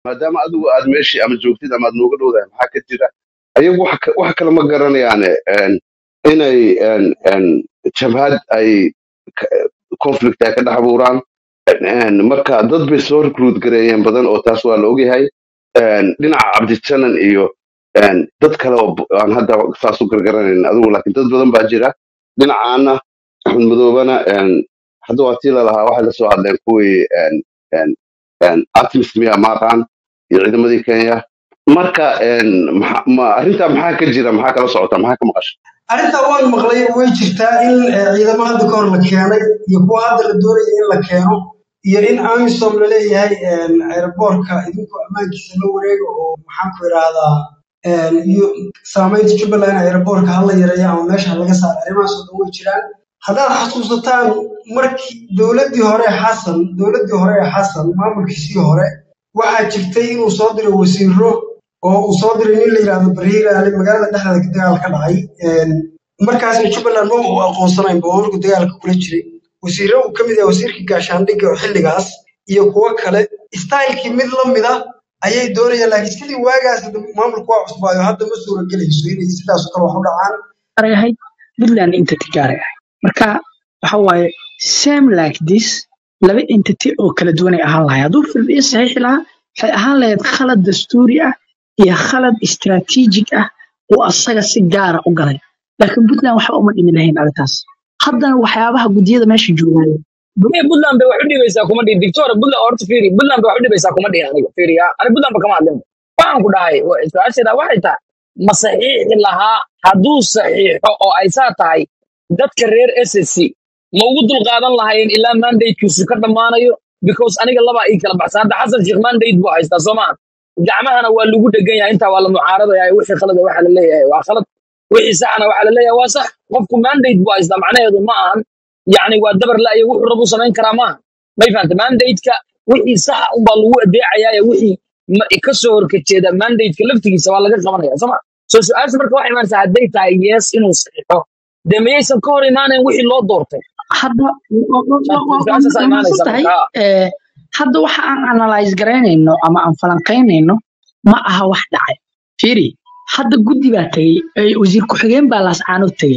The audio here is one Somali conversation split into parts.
maadaama adigu aad meeshii ama joogtid ama aad nooga dhowdahay maxaa ka jira ayagu wax ka- wax kale ma garanayaane een, inay een, een, jabhad ay ka- conflict ay ka dhex abuuraan Een, marka dad bay soo recruit gareeyeen badan oo taas waa la ogyahay Een, dhinaca cabdisanan iyo een, dad kale oo b- aan hadda saas u gargaranayn adigu laakiin dad badan baa jira dhinacaana axmed madoobana een, hadda waa tii lalahaa waxay la soo hadleen kuwii een, een, een, artemis miya maaqaan iyo ciidamadii kenya marka een, maxa- ma- arrintaa maxaa ka jira maxaa kala socota maxaa ka maqasha arrintaa waan maqlay way jirtaa in eh, ciidamo hadda ka hor la keenay iyo kuwa hadda la doonaya in la keeno iyo in amisom laleeyahay airboortka idinku ammaankiisa la wareega oo maxaan ku idhaahdaa een, iyo saamaynta jubbaland airboortka hala yareeyo ama meesha laga saaro arrimahaas oo dhan way jiraan haddaad xasuusataan markii dowladdii hore ee xasan dowladdii hore ee xasan maamulkiisii hore waxaa jirtay inuu soo diray wasiiro oo uu soo diray nin la yidhaahdo bariiraale magaalada dhexdeeda dagaal ka dhacay Een, markaasna jubbaland ma uu aqoonsanayn boorku dagaalka kula jiray wasiiro uu ka mid yahay wasiirkii gaashaandhigga oo xilligaas iyo kuwo kale istaylkii mid la mid ah ayay doonayaan laakiin sidii waagaas hadda maamulku waa cusbaayo hadda ma suuragelayso inay sidaas oo kale wax u dhacaan gaaray ahayd puntland entity gaaray ahayd marka waxa waaye same like this laba entity oo kala duwan ay ahaan lahayd hadduu firdhiyo saxiixi lahaa waxay ahaan lahayd khalad dastuuri ah iyo khalad istaraatiijig ah oo asaga si gaara u galay laakiin puntland waxba uma dhimin lahayn arrintaas haddana waxyaabaha guddiyada meesha joogaayo Ee, Puntland bay wax u dhibaysaa kuma dhihin Victoria Puntland horta fiiri Puntland bay wax u dhibaysaa kuma dhihin aniga fiiri ah ani Puntland ba kama hadlin waxaan ku dhahay wa- su-aasheeda waxay tahay ma saxiixi lahaa hadduu saxiixo oo ay saa tahay dadka reer SSC ma ugu dulqaadan lahaayeen ilaa mandatekiisu ka dhammaanayo because aniga labaa ii kala baxsan hadda xasan sheekh mandate buu haystaa soo maaha gacmahana waa lagu dhegan yahay intaa waa la mucaaradaya wixii khalada waxaa la leeyahay waa khalad wixii saxana waxaa la leeyahay waa sax qofku mandate buu haystaa macnaheedu ma ahan yacni waa dabar la'yo wuxuu rabu samayn karaa maaha may fahanta mandate-ka wixii saxa unbaa lagu adeecayaa ee wixii ma- ka soo horkajeeda mandate-ka laftigiisa waa laga qabanaya soo ma soo su-aasha marka waxay imaanaysaa hadday tahay yes inuu saxiixo dee miyaysan ka hor imaanayn wixii loo doortay hadda wa- wa- wa- wa- waa su-aashaasaa waa imaanaysa mahadsan tahay marka Eh, hadda waxa aan analyze garaynayno ama aan falanqaynayno ma aha wax dhacay fiiri hadda guddi baa tegey eh, wasiir ku-xigeen baa laascaanood tegey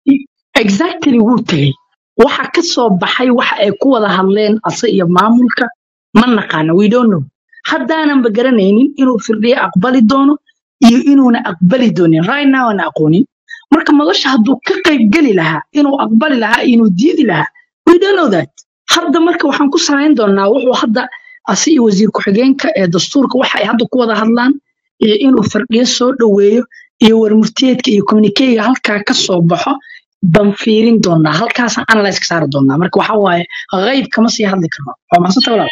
exactly wuu tegey waxa ka soo baxay waxa ay ku wada hadleen ase iyo maamulka ma naqaano we don't know haddaananba garanaynin inuu firdhiye aqbali doono iyo inuuna aqbali doonin right now aan aqoonin marka madasha hadduu ka qayb geli lahaa inuu aqbali lahaa iyo inuu diidi lahaa we don't know that hadda marka waxaan ku samayn doonaa wuxuu hadda asi iyo wasiir ku-xigeenka ee dastuurka waxa ay hadda ku wada hadlaan iyo inuu firdhiye soo dhoweeyo iyo warmurtiyeedka iyo communikeyga halkaa ka soo baxo baan fiirin doonaa halkaasaan analyse ka saari doonaa marka waxa waaye qayb kama sii hadli karno waa mahadsanta walaal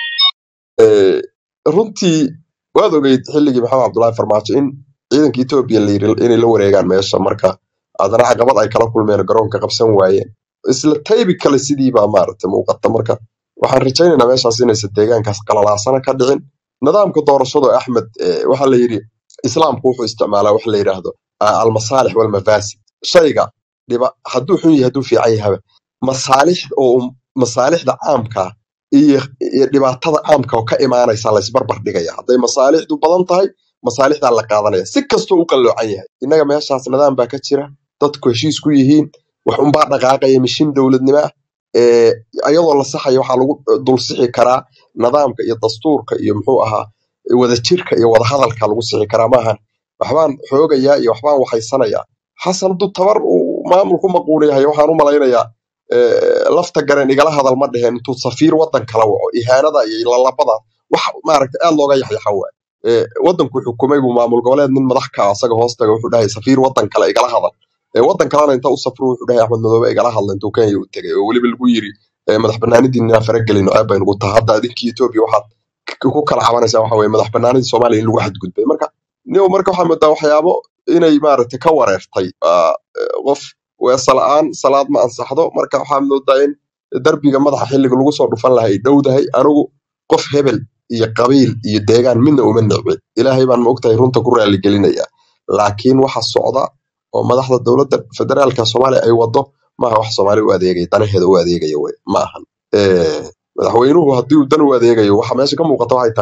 Eh, runtii waad ogeyd xilligii maxamed cabdullaahi farmaajo in ciidanka etoobiya la yiri inay la wareegaan meesha marka haddana caqabad ay kala kulmeen garoonka qabsan waayeen isla taybi kale sidiibaa maaragtay muuqata marka waxaan rajaynaynaa meeshaas inaysan deegaankaas qalalaasana ka dhicin nidaamka doorashada axmed eh, waxaa la yidhi islaamku wuxuu isticmaalaa wax la yidhaahdo ah, almasaalix walmafaasid shayga dhiba hadduu xun yahay hadduu fiican yahaba masaalix oo masaalixda caamka iyo iyo dhibaatada caamka oo ka imaanaysa la isbarbar dhigaya hadday masaalixdu badan tahay masaalixdaa la qaadanaya si kastoo u qalloocan yahay innaga meeshaas nidaam baa ka jira dadku heshiis ku yihiin wax unbaa dhaqaaqaya mishin dowladnimo ah ee ayadoo la saxaya waxaa lagu dul sixi karaa nidaamka iyo dastuurka iyo muxuu ahaa wadajirka iyo wadahadalka lagu sixi karaa maahan waxbaan xoogayaa iyo waxbaan waxaysanayaa xasan hadduu tabar uu maamulku maquuliyahay waxaan u malaynayaa eh, lafta garen igala hadal ma dheheen intuu safiir waddan kala waco ihaanada iyo lalabada wax maaragta aad looga yaxyaxa waay Eh, waddanku xukumay buu maamul goboleed nin madax ka ah asaga hoostaga wuxuu dhahay safiir waddan kale igala hadal Eh, waddan kalena inta u safru wuxuu dhahay axmed madoobe igala hadla intuu kenya u tegay oo weliba lagu yiri eh, madax banaanidiin inaan faragelino aad bay nugu tahay hadda idinkii etoobiya waxaad k- ku kala cabanaysaa waxa weye madax banaanidii soomaaliya in lagu xadgudbay marka niyo marka waxaa moodaa waxyaabo inay maaragtay ka wareertay ah, eh, qof weesa la'aan salaad ma ansaxdo marka waxaa moodaa in darbiga madaxa xilliga lagu soo dhufan lahaa ay dhowdahay anigu qof hebel iyo qabiil iyo deegaan midna uma necbin ilaahay baan maogtahay runta ku raaligelinaya laakiin waxa socda oo madaxda dowladda federaalka soomaaliya ay wado maaha wax soomaaliya u adeegaya danaheeda u adeegaya wey ma ahan Eh, madaxweynuhu haddii uu dan u adeegayo waxa meesha ka muuqata waxay tahay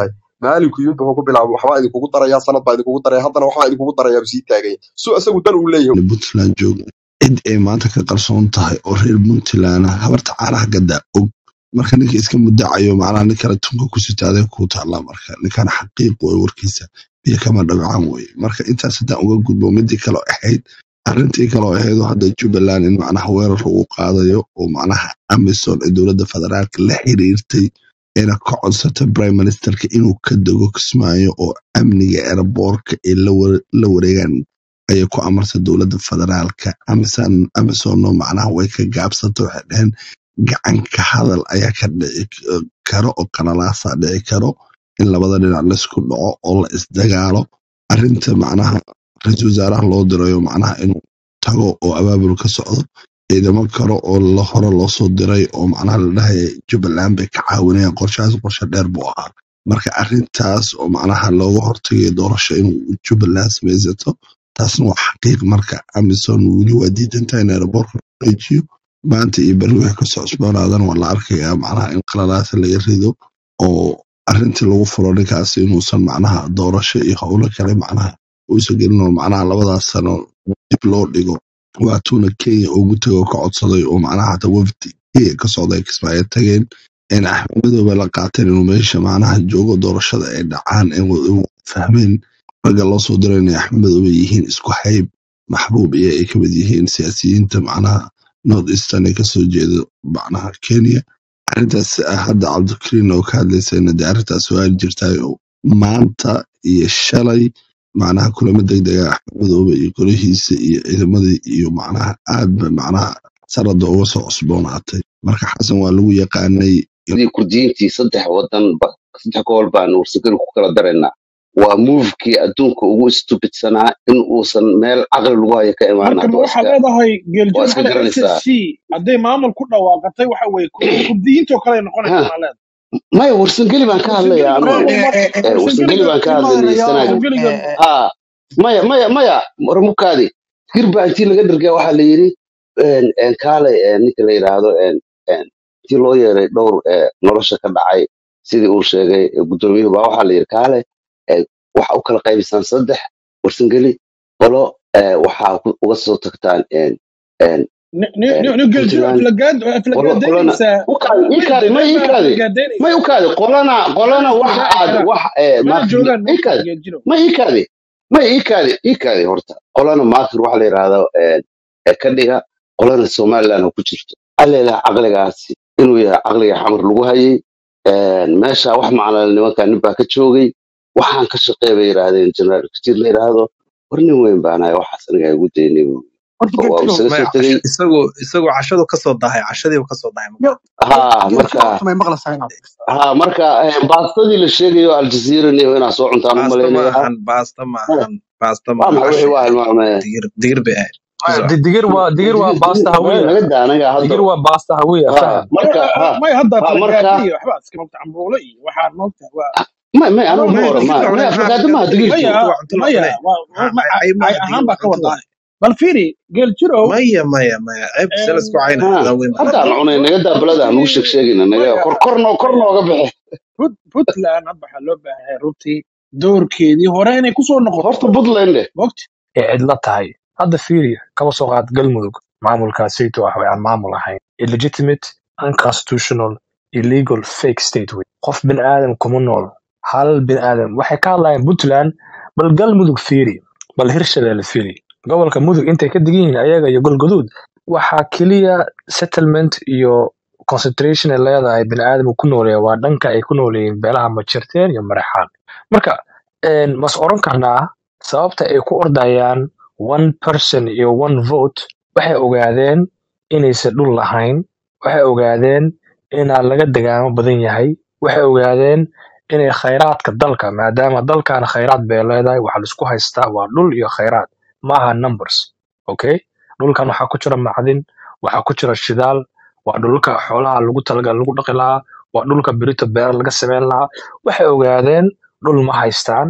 maalinku yimid wuxuu ku bilaabay waxbaa idinkugu daraya sanad baa idinkugu daraya haddana waxbaa idinkugu daraya buu sii taagaya so isagu dan uu leeyahay puntland jooga cid ay maanta ka qarsoon tahay oo reer puntland ah habarta caanaha gaddaa og marka ninka iska mudacayo macnaha nin kale tunka ku sitaadee kuu taallaa marka ninkan xaqiiq wey warkiisa biyo kama dhagcaan weye marka intaas haddaan uga gudbo midii kaloo ahayd arrintii kaloo ahayd oo hadda jubbaland in macnaha weerar lagu qaadayo oo macnaha amison ee dowladda federaalka la xiriirtay ayna ka codsatay prime ministerka inuu ka dego kismaayo oo amniga airboorka ay la ware- la wareegaan ayay ku amartay dowladda federaalka amison amisonno macnaha way ka gaabsatay waxay dhaheen gacanka hadal ayaa ka dhici karo oo qalalaasa dhici karo in labada dhinac laisku dhaco oo la isdagaalo arrinta macnaha ra-iisul wasaaraha loo dirayo macnaha inuu tago oo abaabul ka socdo ciidamo kale oo la hore loo soo diray oo macnaha la dhahaya jubbaland bay ka caawinayaan qorshahaas qorshe dheer buu ahaa marka arrintaas oo macnaha looga hortagayo doorasho inuu jubbaland samaysato taasna waa xaqiiq marka amison weli waa diidantahay in aeroboorka la wareejiyo maanta iyo beri wixii kasoo cusboonaadana waa la arkayaa macnaha in qalalaasa laga rido oo arrintii lagu furo ninkaasi inuusan macnaha doorasho iyo howlo kale macnaha uusan gelin oo macnaha labadaas sano dib loo dhigo waatuuna kenya ugu tego ka codsaday oo macnaha hata wafdi kenya ka socda ay kismaayo tageen in axmed madoobe la qaateen inuu meesha macnaha joogo doorashada ay dhacaan in wa- in wada fahmeen ragga loo soo diray inay axmed madoobe yihiin isku hayb maxbuub iyo ay kamid yihiin siyaasiyiinta macnaha north eastern ee kasoo jeeda macnaha kenya arrintaas ah, hadda cabdikariin oo ka hadlaysayna dee arrintaas waa jirtaay oo maanta iyo shalay macnaha kulamo degdega axmed madoobe iyo golihiisa iyo ciidamadii iyo macnaha aad ba macnaha sanada uga soo cusboonaatay marka xasan waa lagu yaqaanay sidii kurdiyiintii saddex wadan ba- saddex gobol baan warsageli ku kala daraynaa waa movekii adduunka ugu stupidsanaa in uusan meel caqli lagu hayo ka imaan marka hadda ma waa waxaad iska leedahay waa geeljoog iska hada s garanaysaa s c hadday maamul ku dhawaaqatay waxa weye kurdiyiintoo kale ay noqonaysa ha maa leedahay maya warsangeli baan ka warsangeli hadlayaa ma anugu ma Eh, warsangeli warsangeliga baan ka ilma hadlaynay yarayaal sanaaga warsangeliga ha maya maya maya ramukaadi hir baa intii laga dhargay waxaa la yidhi en- en kaalay en ninka la yidhaahdo en- en, intii loo yeeray dhowr eh, nolosha ka dhacay sidii uu sheegay eh, gudoomiyuhu baa waxaa la yidhi kaale eh, waxa u kala qaybisaan saddex warsangeli qolo eh, waxaa ku- uga soo tagtaan en- en, en, geeljoog puntland qolo qolona aflagaadaynaysaa u kaadi ii kaadi may ii puntland baa kaadi aflagaadaynaysaa may u kaadi qolana qolana mana waxa isdifaaci aad karaan wax eh, mana maakir joogaan ii moogta kaadi geeljirow ma ii kaadi ma ii kaadi ii kaadi horta qolana maakir waxa la yidhaahdo eh, eh, ka dhiga qolana somaliland oo ku jirto alleelaha caqligaasi inuu yahay caqliga xamar lagu hayay En, meesha wax macnale nimanka nin baa ka joogay waxaan ka shaqeey bay yidhaahdeen jeneraal katiir la yidhaahdo war nin weyn baanahay waxaas aniga igu daynay buu horta marka waa uu geeljirow isaga maya soo tegey casho isagoo isagoo cashadu kasoo dahay cashadiiba kasoo dahay yo ha geeljirow marka horta may maqlaysaa inaad ha marka eh, baastadii la sheegayo aljazeera niyo inaa soo cuntaan u baasta malaynayaa maahan baasta Eh, maahan baasta waa maahan maxay wixii cashay waa ahayd hilmaamee digir digir bay ahayd maya kusoo di- digir waa digir waa digir baasta digir maya hawiya naga daa anaga hadda digir waa baasta hawiya ha faham marka ha may hadda ha marka aflagaada iyo waxba iska mogta cambuulo iyo waxaan mogta waa may may no anigu ma no maya hore digir ma la may cunay maxaa aflagaada maha aflagaada digir digirtu maya waa cunto la maya cunay waa Ha- ma- ay ay maaha ahaan digir baa waa ka cunto la wadaa bal fiiri geeljirow maya maya maya ceebta sala isku cayna ha adaa weyn baa haddaan hadda cunay naga daa balada nugu sheeg sheegina naga maya kor kor noo kor maya nooga bixi Put- puntland hadda waxaa loo baahan yahay runtii doorkeedii hore inay kusoo noqoto horta puntland eh mogta ee cidla tahay hadda fiiri kaba soo qaad galmudug maamulkaasayto ah way aan maamul ahayn illegitimate unconstitutional illegal fake state wey qof bin aadam kuma nool hal bin aadam waxay ka hadlayaan puntland bal galmudug fiiri bal hirshabelle fiiri gobolka mudug intay ka degan yihiin ayaga iyo golgaduud waxaa keliya settlement iyo concentration ay leedahay bin aadamku ku nooleeya waa dhanka ay ku nooleeyihiin beelaha majerteen iyo mareexaan marka een, mas oran karnaa sababta ay ku ordayaan one person iyo one vote waxay ogaadeen inaysan dhul lahayn waxay ogaadeen inaa laga degaamo badan yahay waxay ogaadeen inay khayraadka dalka maadaama dalkan khayraad bay leedahay waxa laisku haystaa waa dhul iyo khayraad maaha numbers okay dhulkan waxaa ku jira macdin waxaa ku jira shidaal waa dhulka xoolaha lagu talagal lagu dhaqi lahaa waa dhulka berito beera laga sameyn lahaa waxay ogaadeen dhul ma haystaan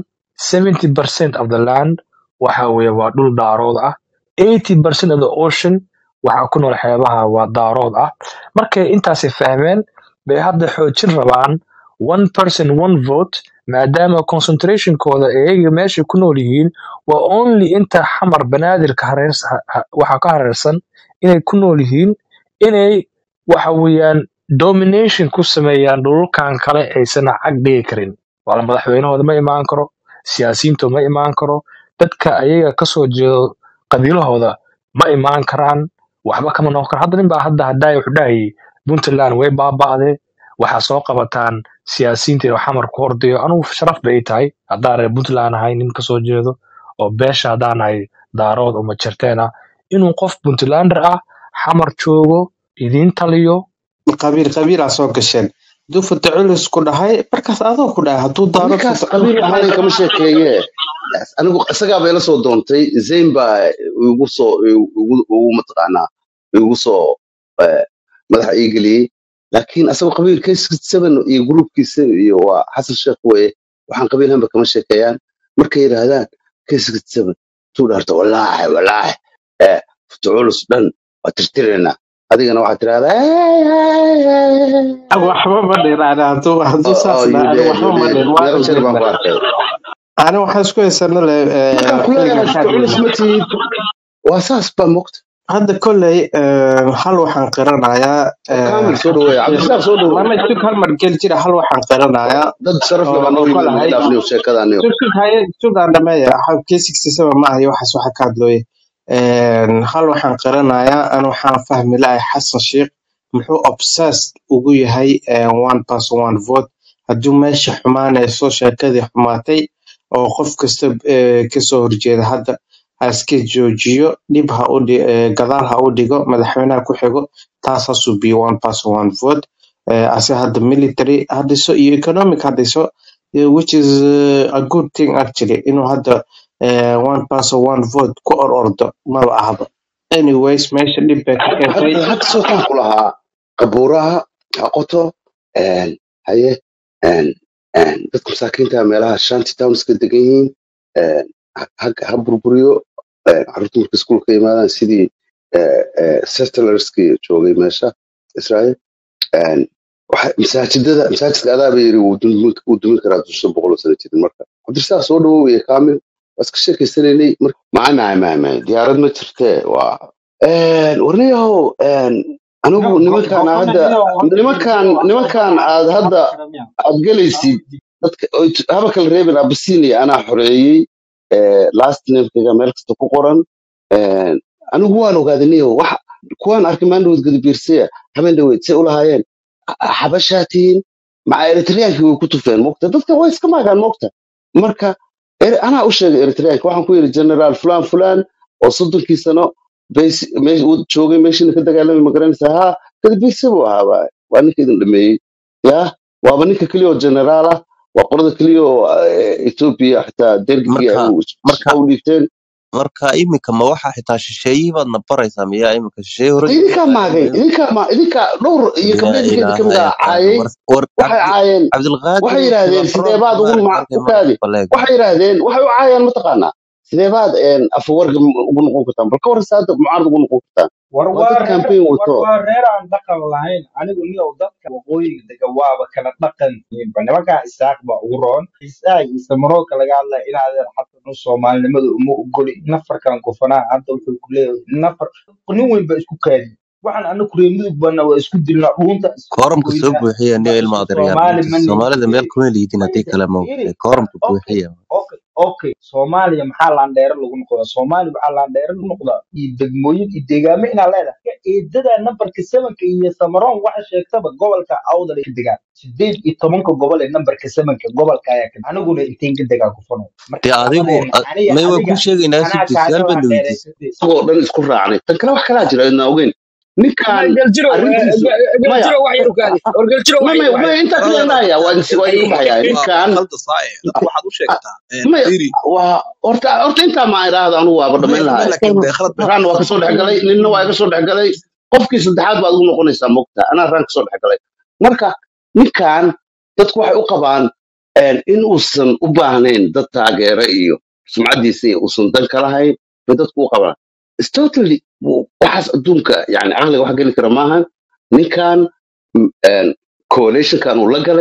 70% of the land waxa weeye waa dhul daarood ah 80% of the ocean waxaa ku nool xeebaha waa daarood ah markay intaasi fahmeen bay hadda xoojin rabaan one person one vote maadaama concentrationkooda iyaga meesha ku nool yihiin waa only inta xamar banaadirka hareers- ha- ha- waxa ka hareersan inay ku nool yihiin inay waxa weeyaan domination ku sameeyaan dhulalkan kale aysan cag dhigi karin wala madaxweynahooda ma imaan karo siyaasiyiintu ma imaan karo dadka ayaga kasoo jeedo qabiilahooda ma imaan karaan waxba kama noqon karo hadda nin baa hadda haddaay wuxuu dhahayay puntland way baaba'dee waxaa soo qabataan siyaasiyiinta inuu xamar ku hordayo anugu sharaf bay ii tahay haddaan reer puntland ahay nin kasoo jeedo oo beesha haddaan ahay daarood uma jarteen ah inuu qof puntlander ah xamar joogo idiin taliyo qabiil qabiilaa soo gasheen hadduu fata culus ku dhahay markaas adoo ku dhahay hadduu daaro ninkaas fata culus qabiil dhahay waxaan kama sheekeeye anigu isagaa bay la soo doontay zayn baa igu soo igu igu mataqaanaa igu soo eh, madaxa ii geliyey laakiin asagoo qabiil k seven iyo gruupkiisa iyo waa xasan sheekh weye waxaan qabiil hanba kama sheekeeyaan markay yidhaahdaan k seven tuu dhaarto walaahi walaahi eh fata culus dhan waa tirtiraynaa adigana waxaad tirahdaa waxba ma dhiraana hadduu hadduu oh, saas oh, you dhaha did, waxba you ma did. dhin waa meeqa jeer baan ku dhirna arkay ani waxaan isku haysana le markaan ku xilligan leeyahay ka fata culus hadlayna ma tihid waa saas baa mogta hadda kolley eh, hal waxaan qiranayaa oo eh, kaamil soo dhaweeya cabdirasaaq soo dhaweey mama sug hal mar gel jira hal waxaan qiranayaa dad sharaf leh oo baa noo yimid ogolahay naga dhaafniyo sheekadaaniyo sug sug haye sugaan dhameeya xabkii sixty seven ma ahayo waxaas waxa ka hadlooye hal waxaan qiranayaa an waxaan fahmi lahay xasan sheikh muxuu obsessed ugu yahay eh, one person one vote hadduu meesha xumaanayso sheekadii xumaatay oo qof kasta eh, kasoo horjeeda hadda ha iska joojiyo dhib ha u dhi- eh, gadaal ha u dhigo madaxweynaha ku xigo taas ha subiyo one person one vote eh, ase hadda military ha dhiso iyo economic ha dhiso eh, which is uh, a good thing actually inuu hadda eh, one person one vote ku or ordo maba ahaba anyways meesha dhib bay ka keentay hadda hadda sootaan ku lahaa qabuuraha ha qoto een, haye een, een, dadka masaakiinta meelaha shanty townska degan yihiin een, ha ha- ha burburiyo een, carruurta marka iskuulka yimaadaan sidii eh, eh, settlerskii joogay meesha israel een, waxa- masaajidada masaajidka adaaba yiri wuu dumin wuu dumin karaa dusha boqol oo sano jirin marka cabdirasaaq soo dhawow iyo kaamil waa iska sheekaysanaynay marka maay maay maay maay diyaarad ma jirtee waa een, warniyahow een, anigu nimankaan aan hadda nimankaan nimankaan aad hadda aad gelaysid dadka oy t- haba kala reebin abasinia anaa xoreeyey eh, last namekayga meel kasta ku qoran een, anigu waan ogaadaniyo wax kuwaan arkay maandhowd gadabiirsaya habeen dhaweyd say ulahaayeen xabashaa tihiin maca eritreankii way ku tufeen mogta dadka way iska maagaan mogta marka er- anaa u sheegay eritreanka waxaan ku yidhi generaal fulan fulan oo soddonkii sano base- meesh- uu joogay meeshiina ka dagaalamay magaranaysaa ha gadabiirse buu ahaa waay. waa ninka idin dhameeyey ya waaba ninka keliya oo generaal ah waa qorada keliya oo eh, ethiopia xitaa dergigii ay marka u marka u dhiibteen marka imika ma waxa xitaa shisheeyihii baadna baraysaa miyaa imika shisheeye hore idinkaa maagay idinkaa ma idinkaa dhowr iyo laa gabdheedinkeeda ka mid ilaaha ah yaqaan caayay war war waxay cabdi caayeen cabdilqaadir waxay iyo yidhaahdeen shibabroon sidee baad ugu maaragtay numac halkay u kaadi maaragtay baleeg waxay yidhaahdeen waxay u caayaan mataqaanaa sidee baad een, afawarga ugu noqon kartaan bal ka war saada mucaarad ugu noqon kartaan war waa waa dad reer campaign war wato waa reer aan dhaqan lahayn anigu niyow dadka waqooyiga dega waaba kala dhaqan yihiinba nimankaa isaaq baa ugu roon isaaq iyo samarooka laga hadlaya in adeer xasan u soomaalinimada uma ogoli nafarkan gufanaa hadda wuxuu ku leeyahay nafar nin weyn baa isku kaadi waxaan anaku reer mudug bana waa isku dilnaa dhuunta isku kooramka soo goynaa buuxiya niyo waa ilma isku adeeryaal soomaali inta ma nihin soomaalida meel kuma liidin haddii kale ma iri kooramka okay buuxiya okay okay soomaaliya maxaa laandheere lagu noqdaa soomaaliya waxaa laandheere lagu noqdaa iyo degmooyin iyo deegaamo inaa leedahay eedada nambarka sevenka iyo samaroon waxa sheegtaba gobolka awdal ay ka degaan sideed iyo tobanka gobol ee nambarka sevenka gobolka ayaa ka aniguna inteen ka degaa kufano marka dee adigu labadeena a- aniga may waan adiga kuu sheegaynaa anaa sibti kaaga su-aal baadna weydiisay laandheereysatay isagoo dhan isku raacnay tan kale wax kalaa jira idna ogeyn ninkan galjiro arrintiisu maya galjiro wax yar u kaadi war galjiro wax maya yar wax maya yar intaa kaliya brother indhahaya waa idin waa idinku baxaya waa ninkan qalda saaye dadka waxaad u sheegtaa maya firi waa horta horta intaa ma idhaahda anugu waaba maya dhamayn maya lahay laakiin dee khalad baa raan waa kasoo dhexgalay ninna waa iga soo dhexgalay qofkii saddexaad baad ugu noqonaysaa mogta anaa raan kasoo dhexgalay marka ninkan dadku waxay u qabaan een, in uusan u baahnayn dad taageera iyo sumcadiisa iyo uusan dan ka lahayn bay dadku u qabaan It's totally w- waxaas adduunka yani caqliga wax geli kara maahan ninkan m- een, coalitionkan uu la galay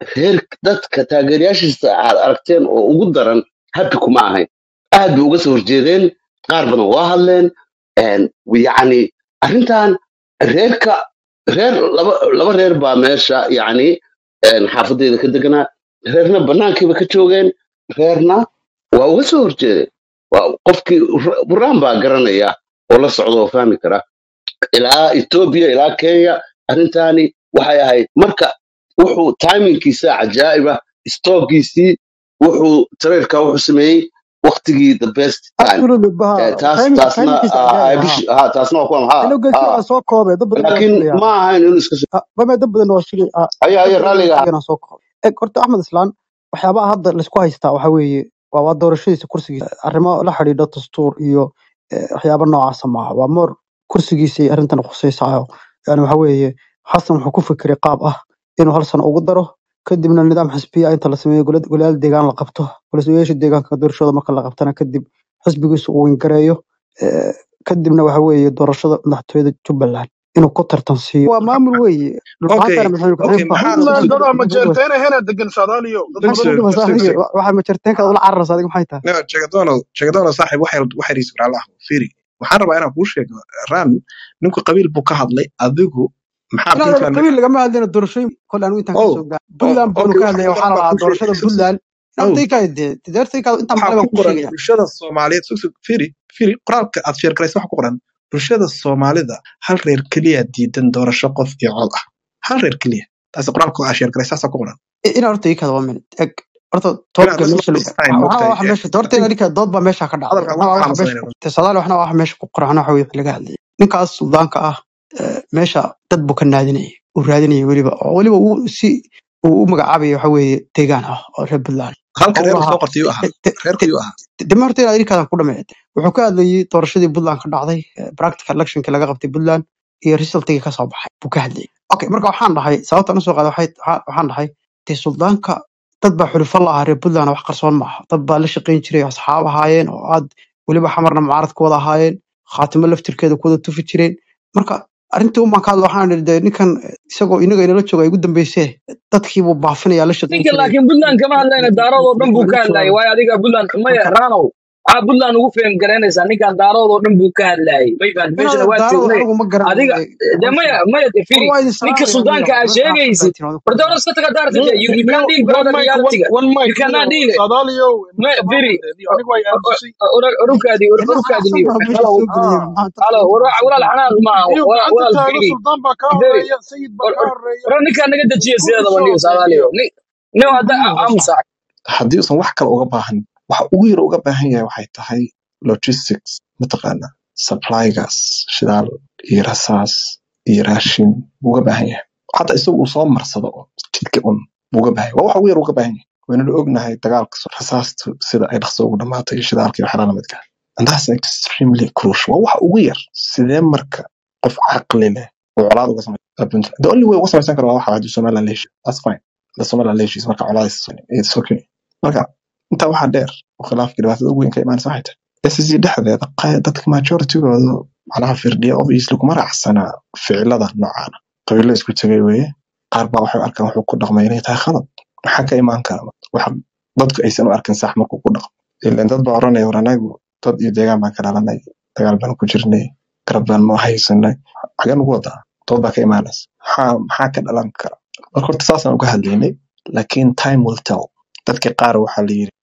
reer dadka taageerayaashiisa aad aragteen oo ugu daran happy kuma ahayn aad bay uga soo horjeedeen qaar badan waa hadleen een, yacni arrintan reerka reer laba laba reer baa meesha yacni een, xaafadeeda ka deganaa reerna banaankiiba ka joogeen reerna waa uga soo horjeedeen waa qofkii buraan baa garanaya oo la socda oo fahmi kara ilaa etoobiya ilaa kenya arrintaani waxay ahayd marka wuxuu timingkiisa cajaa'iba stoogiisii wuxuu tareerka wuxuu sameeyey waktigii the best time absolutely Eh, baha taas timing taasna timingkiisa ah, ajaayib bish ha ha taasna waa kuwa ha ilo geedkii ha waa soo koobay dad badan waa laakiin sugaya ma ahayn inuu iska soo bame dad badan waa sugay ah, haya dad haya badan waa raalliga sugayana soo koobay eg horta axmed islaan waxyaabaha hadda laisku haystaa waxa weeye waa waa doorashadiisa kursigiisa arrimo la xidhiidha dastuur iyo eh, waxyaabo noocaasa maaha waa moor kursigiisa ay arrintan khusaysayo yani waxa weeye xasan wuxuu ku fikiray qaab ah inuu hal sano ugu daro kadibna nidaam xisbiya inta la sameeyo gole- golayaal deegaan la qabto golayaasha deegaanka doorashada marka la qabtana kadib xisbigiisu uu wingareeyo eh, kadibna waxa weeye doorashada madaxtooyada jubbaland inuu ku tartansiiyo waa maamul weeye okay dhulbaantana madaxweyne okay ku-xigeen baa maxaa puntland sug dad sug ama jeerteena hena degan saadaaliyo dad sug maxay badan ku sug dhibaysaa sug aniga sug waxaa majarteenka ula cararaysa adiga maxay tahay no jagadono jagadono saaxib waxay waxay riis walaal ah firi waxaan rabaa inaan kuu sheego ran ninku qabiil buu ka hadlay adigu maxaa inaan puntland qabiil lagama hadlayno doorashooyin kole anigu intaan oh kasoo gaar oh puntland baanu okay ka wax hadlaya badan waxaa la baa lahaa kuu sheegay doorashada sug sug puntland oh ardaykaa dee deertaykaa intaan waxaa maqlay baan ku kuu qoran sheegaya bulshada soomaaliyeed sug sug firi firi qoraalka aad sheergaraysa waxa ku qoran bulshada soomaalida hal reer keliya diidan doorasho qof iyo cod ah hal reer keliya taasi qoraalka aad sheergaraysa saasaa ku qoran inaa horta ii kada waa minute eg horta inaad toobka isla meesha la- dhisnayn waxna mogtahay waa waxa meesha horta inaa ninka dood baa meesha ka dhacday hadalka waxna ugu waa waxa meesha xanuunsanayna ku sadaal waxna waa waxa meesha ku qoran waxna waxa wixii laga hadlayay ninkaas suldaanka ah eh, meesha dad buu ka naadinayay uu raadinayay weliba oo weliba uu si uu u magacaabaya waxa weeye deegaan ah oo reer puntland halka oo u reerku lahaa soo qortay yuu ahaa reerku yuu ahaa dema horta inaad inkaadan ku dhameeyay wuxuu ka hadlayay doorashadii puntland ka dhacday eh, practical electionkii laga qabtay puntland iyo resultigii ka soo baxay buu ka hadlayay okay marka waxaan dhahay sababtaan usoo qaaday waxay- waxaa- waxaan dhahay dee suldaanka dad baa xulufo la ahaa reer puntland wax qarsoon maaha dad baa la shaqayn jiray oo asxaab ahaayeen oo aad weliba xamarna mucaarad ku wada ahaayeen khaatimo laftirkeeda ku wada tufi jireen marka arrintii umaan ka hadla waxaan idhi dee ninkan isagoo inaga inala jooga ay ugu dambeysee dadkiibuu baafinaya la shaqayn ninka jiray laakiin puntland kama hadlayna daarood oo dhan buu ka hadlayay waayo adiga puntland maya marka raanow aa puntland ugu faham garaynaysaa ninkan daarood oo dhan buu ka hadlayay may fahant meeshana inaada waa daarada joognay anigu ma adiga garanayo de maya hawshan maya de war firi waa idin ninka salaamaya suldaanka miya aa meesha xaafad sheegaysid baa timaado war dawlad iska taga daarta no de you, you no can't deal one brother mic one, reality-ga one mic you cannot niyo deal it saadaaliyo ma ninka firi maamulka niyo anigu ay aamusay ururkaadii ina ururkaadii xaafad niyo baa meesha halo soo geliyay ah maxaa dadka halo inta walaal badan walaal xanaaq maaha niyo walaal gacanta walaal taago firi suldaan baa kaa firi horeeya sayid baa kaa horeeya war ninkaan naga dejiya ku sideedaba xishood niyo dee saadaaliyo niyo ni niyo hadda maxaa meesha amusa haddii uusan wax kale uga baahan waxa ugu yar uga baahan yahay waxay tahay logistics mataqaana supplygaas shidaal iyo rasaas iyo raashin buu uga baahan yahay xataa isagu uu soo marsado oo jidka un buu uga baahan yahay waa waxa ugu yar uga baahan yahay waynanu ognahay dagaalka so- rasaastu sida ay dhaqso ugu dhamaato iyo shidaalka iyo waxyaalaha lamidka ah. and that's extremely crucial waa waxa ugu yar sidee marka qof caqli leh oo colaad uga samay the only way uga samaysan karo waa waxa haddii somaliland la heshiyo that's fine the somaliland la heshiis marka colaadis it's okay marka intaa waxaa dheer oo khilaafka dhibaatada ugu weyn ka imaanaysa waxay tahay SSC dhexdeeda qay- dadka majoritygoodu macnaha firdhiya obviously kuma raacsanaa ficilada noocaana qabiilo isku tegay weeye qaar baa waxay u arkaan wuxuu ku dhaqmay inay tahay khalad maxaa ka imaan kara waxa dadku aysan u arkin sax markuu ku dhaqmo ilan dad baa oranaya war anagu dad iyo deegaan baan ka dhalanay dagaal baan ku jirnay garab baan noo haysanay xagee nugu wadaa dood baa ka imaanaysa maxaa maxaa ka dhalan kara marka horta saasaan uga hadlaynay laakiin time will tell dadka qaar waxaa la yiri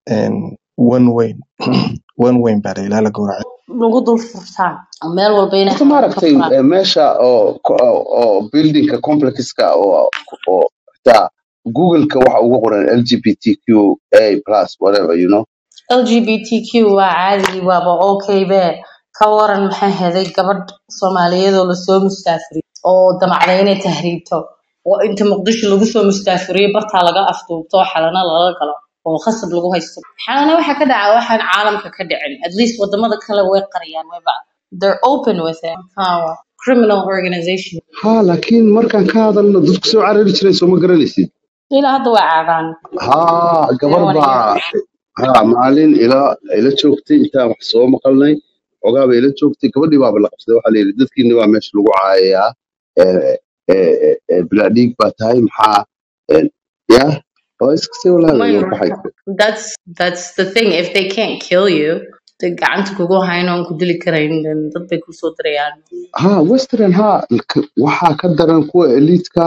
one weyn one weyn baa la ilaa la gowracay lagu dul furtaan meel walba inay horta xarun ka maaragtay furaan eh, meesha oo oo oo buildingka complexka oo oo xitaa google-ka waxa ugu qoran lgbtqa plus whatever you know lgbtq waa caadi waaba okay be ka waran maxay heday gabadh soomaaliyeed oo lasoo mustaafiriy oo damacday inay tahriibto oo inta muqdisho lagu soo mustaafiriyo bartaa laga afduubto oo xalana lala galo oo khasab lagu haysto xalana waxa ka dhaca waxaan caalamka ka dhicin at least wadamada kale way qariyaan wayba they're open with it Haa, waa criminal organization ha laakiin markaan ka hadalno dadku soo carari jiray soo ma garanaysid ilaa hadda waa caadaan ha gabar everyone baa here ha maalin ila ila joogtay intaan wax soo maqalnay xogaa bay ila joogtay gabadhii baaba la qabsaday waxaa la yidhi dadkiina baa meesha lagu caayayaa eh, eh, eh, eh, bilaa dhiig baa tahay maxaa eh, ya waa iska sii walaalayo Maya, waxay that's that's the thing. If they can't kill you, the gacanta kugu hayn oon ku dili karayn, then dad bay kusoo dirayaan. ha western ha k- waxaa ka daran kuwa eliitka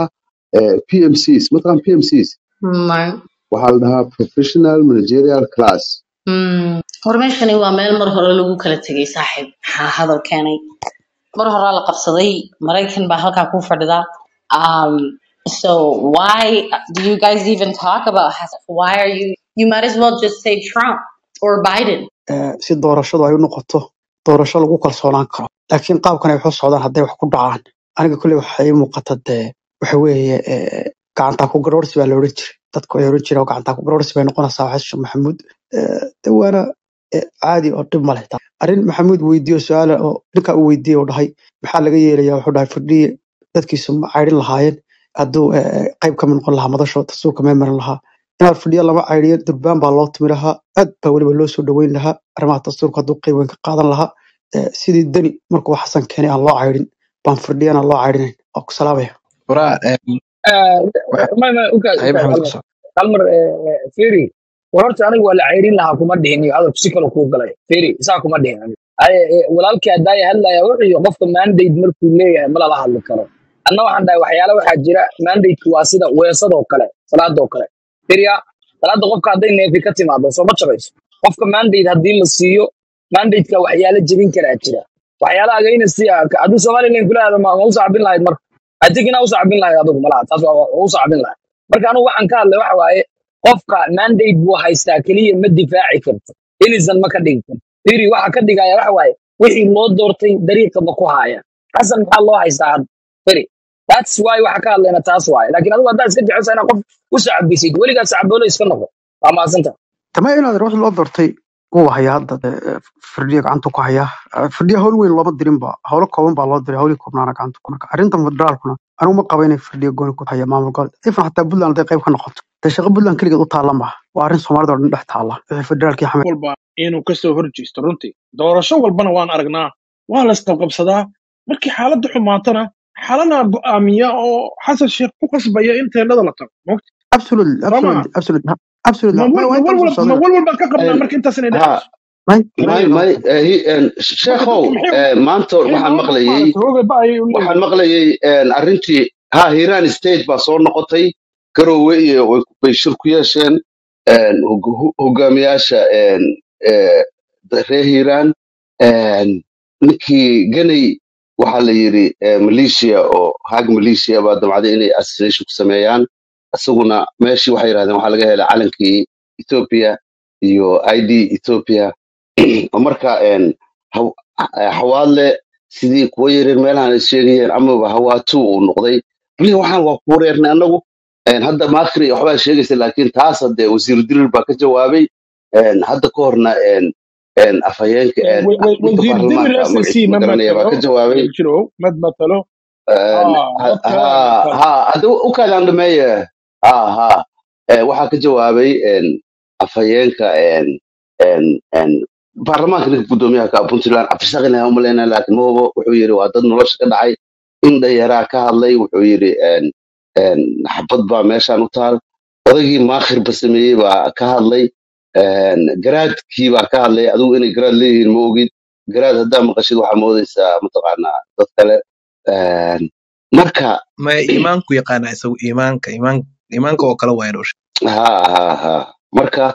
pmcs mataqan pmcs Maya. waxaa la dhahaa professional managerial class Hmm. Hor meeshani waa meel mar hore lagu kala tegay saaxiib. Maxaa hadal keenay? Mar hore la qabsaday. Maraykan baa halkaa ku fadhida. Um, so why do you guys even talk about Hassan? Why are you? You might as well just say Trump or Biden. eh, si doorashadu ay u noqoto doorasho lagu kalsoonaan karo laakiin qaabkan ay wax u socdaan hadday wax ku dhacaan aniga kolley waxa ii muuqata dee waxa weeye eh, gacantaa ku garoorsi baa la odhan jiray dadku ay odhan jireen oo gacantaa ku garoorsi bay noqonaysaa xasan sheekh maxamuud Eh, de waana eh, caadi oo dhib ma leh taa arrin maxamuud weydiiyo su-aala oo ninkaa uu weydiiyey oo dhahay maxaa laga yeelayaa wuxuu dhahay firdhiye dadkiisu ma caydhin lahaayeen hadduu eh, eh, qayb ka mid noqon lahaa madasho dastuurka mee marin lahaa inaad fadhiya lama caydiyo durbaan baa loo tumi lahaa aad baa weliba loo soo dhaweyn lahaa arrimaha dastuurka hadduu qayb weyn ka qaadan lahaa Eh, sidii deni markuu xasan keenay aan loo caydhin baan firdhiyana loo caydhinayn waa ku salaamaya waraa em, waxa ma ma ukaas haye ukaas maxamed hal mar ku soo hal mar firi war horta aniga waa la ceyrin lahaa kuma dhihin iyo hadalku si kale kuu galay firi isaa kuma dhihin aniga Ay- eh, walaalkii haddaaya hadlaya wuxuu yihi qofka mandate markuu leeyahay ma lala hadli karo anna waxaan dhahay waxyaala waxaa jira mandateki waa sida weesadoo kale salaadoo kale firiya salaada qofka hadday neefi ka timaado soo ma jabayso qofka mandate haddii la siiyo mandateka waxyaala jebin karaa jira waxyaala agayna si hadduu somalilan kula hado ma ma u sacbin lahayd marka adigina u sacbin lahayd adigu malaha taas waa waa u sacbin lahayd marka anigu waxaan ka hadlay waxa waaye qofka mandate buu haystaa keliya ma difaaci karto ilisan ma ka dhigi karto firi waxa ka dhigaya waxa waaye wixii loo doortay dariiqa ma ku haya xasan maxaa loo haystaa hadda firi that's why waxa ka hadlayna taas waaye laakiin adigu haddaa iska jecesha inaad qof u sacbisid weligaa sacboolo iska noqo waa mahadsanta tama inaad wax loo doortay wuu hayaa hadda dee, eh, firdhiya gacanta ku hayaa Eh, firdhiya hawl weyn looma dirinba howlo kooban baa loo diray howlii koobnaana gacanta ku marka arrintan federaalkuna anigu ma qaba inay firdhiya gooni ku haya maamul gobol ifan xataa puntland hadday qayb ka noqoto dee shaqo puntland keligeed u taalla maaha waa arrin soomaalida oo dhan dhex taalla wixii federaalkii xamay walba inuu kasoo horjeesto runtii doorasho walbana waan aragnaa waa la isqabqabsadaa markii xaaladda xumaatana xalanaa go'aamiya oo xasan sheekh ku qasbaya in teendhada la tago mogta absolutely soo maaha absolutely absolutely absolutely ma ma wal- waa ma intaan walwal soo ma socdana walwal baan ka qabnaa marka intaas inay ha dhacayso may may may may eh, hi- en, marka sheekhow dadka maxay eh, maanta maxay waxaan nolol maqlayay maaragtay hooga ba ayay u waxaan leeyihiin maqlayay en, arrintii ha hiiraan state baa soo noqotay garowe iyo way bay shir ku yeesheen en, hog- ho- hogaamiyaasha en, eh, reer hiiraan en, ninkii ganay waxaa la yidhi eh, malaysia oo haag malaysia baa damcday inay assassination ku sameeyaan isaguna meeshii waxay yidhahdeen waxaa laga helay calankii ethiopia iyo id ethiopia oo marka en, haw- eh, xawaadle sidii kuwa yaryar meelahan ay sheegayeen amaba hawaatu uu noqday bali waxaan waa ku wareernay annagu En, hadda maakri waxbaa sheegaysa laakiin taas hadde wasiiru dirir baa ka jawaabay En, hadda ka horna en, en, afhayeenka en, wa- wa- ninka wasiir dirir baarlamaanka s c magaciisa ma ma garanaya baa ka matalo jawaabay jirow ma matalo En, ha ha dad kale ha matalo ha, hadda u kaadaan dhameeye ha ha Eh, waxaa ka jawaabay en, afhayeenka en, en, en, baarlamaanka ninka guddoomiyaha ka ah puntland cabdirasaaq ilaha umaleyna laakiin mahubo wuxuu yidhi waa dad nolosha ka dhacay in dhayaraa ka hadlay wuxuu yidhi en, en, xabad baa meeshaan u taal odaygii maakhirba sameeyey baa ka hadlay en, garaadkii baa ka hadlay adigu inay garaad leeyihiin ma ogid garaad haddaa maqashid waxaa moodaysaa mataqaanaa dad kale En, marka ma iimaanku yaqaana isagu iimaanka iimaan iimaanka oo kale waa inuu ha ha ha marka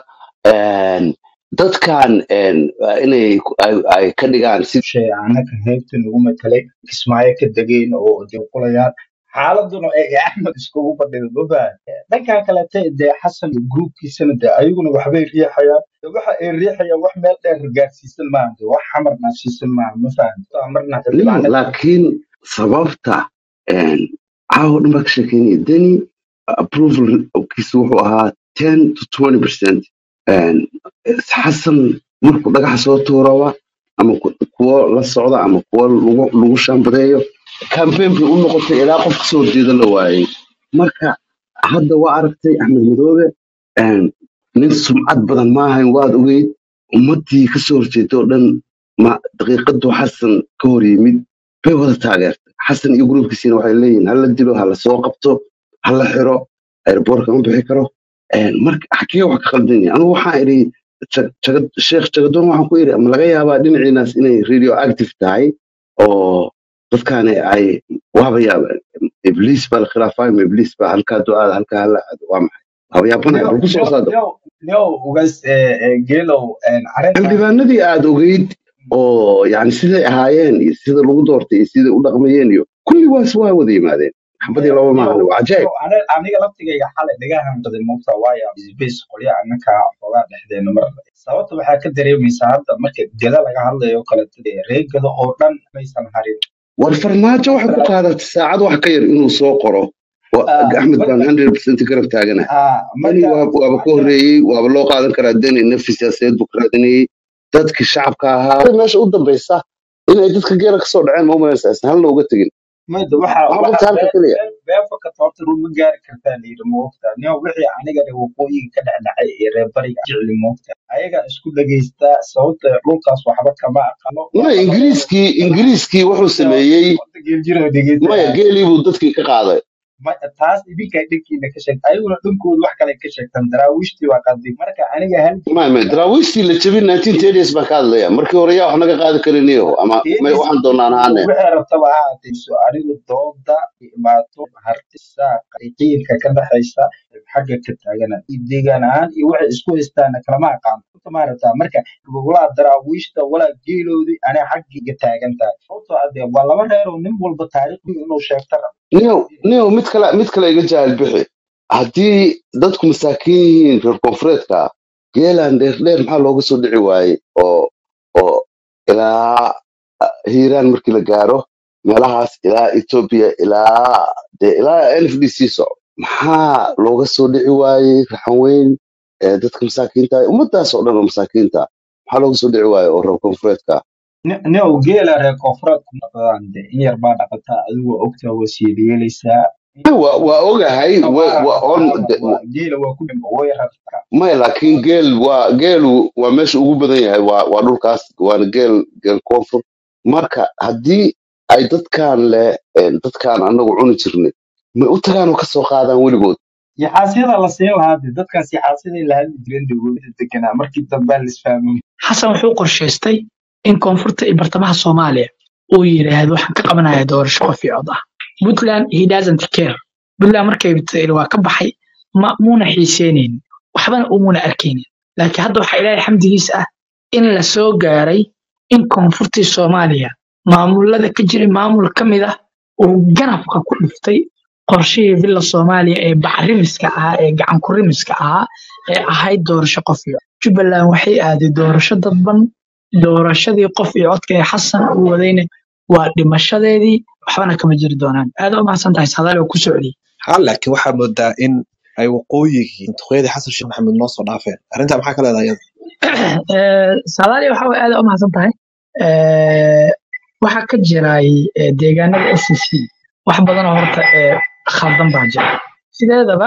en, dadkan en, waa inay ku- ay ay ka dhigaan si shay anaka heybta nagu matalay kismaayo ka degeen oo dibulayaan xaaladuna ay axmed iskugu fadhido mafahad dhankan kalete dee xasan iyo gruubkiisana dee ayaguna waxbay riixayaan De waxa ay riixayaan wax meel dheer gaarsiisan maaha de wax xamar naasiisan maaha mafahad marna no xildhibaanada laakiin sababta en, caawa dhan baa ka sheekeynaya deni approvalkiisu wuxuu ahaa ten to twenty percent xasan markuu dhagaxa soo tuuraba ama ku- kuwo la socda ama kuwo lagu lagu shambadeeyo campaign bay u noqotay ilaa qof kasoo jeeda la waayey marka hadda waa aragtay axmed madoobe en, nin sumcad badan maahayn waad ogeyd ummadii kasoo horjeeda oo dhan ma daqiiqadu xasan ka hor yimid bay wada taageertay xasan iyo gruubkiisina waxay leeyihiin hala dilo hala soo qabto hala xiro airboortka ma bixi karo Een, marka xagee wax ka qaldan yahay anigu waxaan idhi Jag- Jagad- sheekh jagadoon waxaan ku idhi ma laga yaabaa dhinaciinaas inay radio active tahay oo dadkaani ay waaba yaaba ibliis baa la khilaafay ma ibliis baa halkaa ducaada halkaa hala aado waa maxay waaba yaabanaya leo bal ku soo leo saado leo leo ugas eh, eh, geelow een, arrintan xildhibaanadii aad ogeyd oo yani siday ahaayeen iyo sida lagu doortay iyo siday u dhaqmayeen iyo kulli waas waa wada yimaadeen xabadii leo laba leo maahan waa cajaa'ib leo ani- aniga laftigayga xalay dhagahan qaday moogta waayo base qolya annaka xoogaa dhexdeena mar sababta waxaa ka dareemaysaa hadda marka geda laga hadlayo oo kale reer geda oo dhan maysan harin war farmaajo waxay ku qaadatay saacad wax ka yar inuu soo qoro Wa- Ah, axmed baan marka 100% garab taagana ah, deni marka waa- waaba ka marka horreeyey waaba loo qaadan karaa deni nafsi siyaasadeed buu ka raadinayey dadkii shacabka ahaa meesha u dambaysa inay dadka geela kasoo dhaceen ma umalaysa isna halna uga tegin mayda waxa waxaa waxa qabta halka bee keliya bee beefaka toorta ma gaari kartaa layidhi moogta nin wixii aniga dhe waqooyiga ka dhexdhacay ee reer bariga jecli moogta ayaga isku dhegaysta sababta dhulkaas waxba kama aqano waa maya laba reer ingiriiskii ingiriiskii wuxuu wada sameeyey wada geeljiro dhegaysta maya geelii buu dadkii ka qaaday ma- taas idinka dhankiina ka sheegta ayaguna dhankooda wax kale ka sheegtan daraawiishtii waa qaday marka aniga halkii maya maya daraawiishtii la jebin 1930s baan ka hadlaya markii hore yaa wax naga qaadi kariniyo ama may keenis waxaan doonaan ahaane waxay rabtaba ha aatayso anigu dooda imaato hartisa qiiqiyinka ka dhexaysa xagga ka taagana iyo deegaan ahaan iyo waxay isku haystaan kalama aqaan Horta ma rabtaa marka walaa daraawiishta walaa geeloodii anaa xaggiga taagan tahay sababtoo ah dee waa laba reer oo nin walba taariikhdii inuu sheegta rabo niyow niyow mid kale mid kale iga jaahil bixi haddii dadku masaakiin yihiin reer koonfureedka geelan dheer dheer maxaa looga soo dhici waayey oo oo ilaa ah, hiiraan markii la gaaro meelahaas ilaa etoobiya ilaa dee ilaa n f d c soco maxaa looga soo dhici waayey raxan weyn ee dadka masaakiinta ah, ummadaas oo dhan oo masaakiinta ah, maxaa looga soo dhici waayey oo reer koonfureedka nio geela reer koonfureed ku dhaqdaan dee in yar baa dhaqataa adigu ogtaa waa siyeeliyeelaysaa waa waa ogahay wa- waa wa- on rartaana de- waa geela waa ku dhimba way rartaa maya laakiin geel waa geelu waa meesha ugu badan yahay waa waa dhulkaas waana geel geel koonfur marka haddii ay dadkan leh een, dadkan anagu cuni jirnay may u tagaan oo kasoo qaadaan weligood yaxaasyada la siin lahaa dee dadkaas yaxaasyaday la hadli jireen dowladda deganaa markii dambe la isfahmay xasan wuxuu qorshaystay in koonfurta iyo bartamaha soomaaliya uu yidhaahdo waxaan ka qabanayaa doorasho qof iyo cod ah puntland he doesn't care puntland markay tiri waa ka baxay ma muuna xiiseenaynin waxbana umuuna arkaynin laakiin hadda waxaa ilaahay xamdigiisa ah in la soo gaaray in koonfurtii soomaaliya maamulada ka jiray maamul ka mid ah uu ganafka ku dhiftay qorshihii villa soomaaliya ee bacrimiska ahaa ee gacan ku rimiska ahaa ee ahayd doorasho qof iyo cod. jubbaland waxay aaday doorasho dadban doorashadii qof iyo codka ee xasan uu wadayna waa dhimashadeedii waxbana kama jiri doonaan aad u mahadsan tahay sadaal oo ku socdiyey ha laakiin waxaa moodaa in ay waqooyigii duqeydii xasan sheekh maxamed noo soo dhaafeen arrintaa maxaa ka leedahay iyada sadaali waxa way aad u mahadsan tahay Eh, waxaa ka jiray eh, deegaanada s c wax badan oo horta eh, khaldan baa jira sideedaba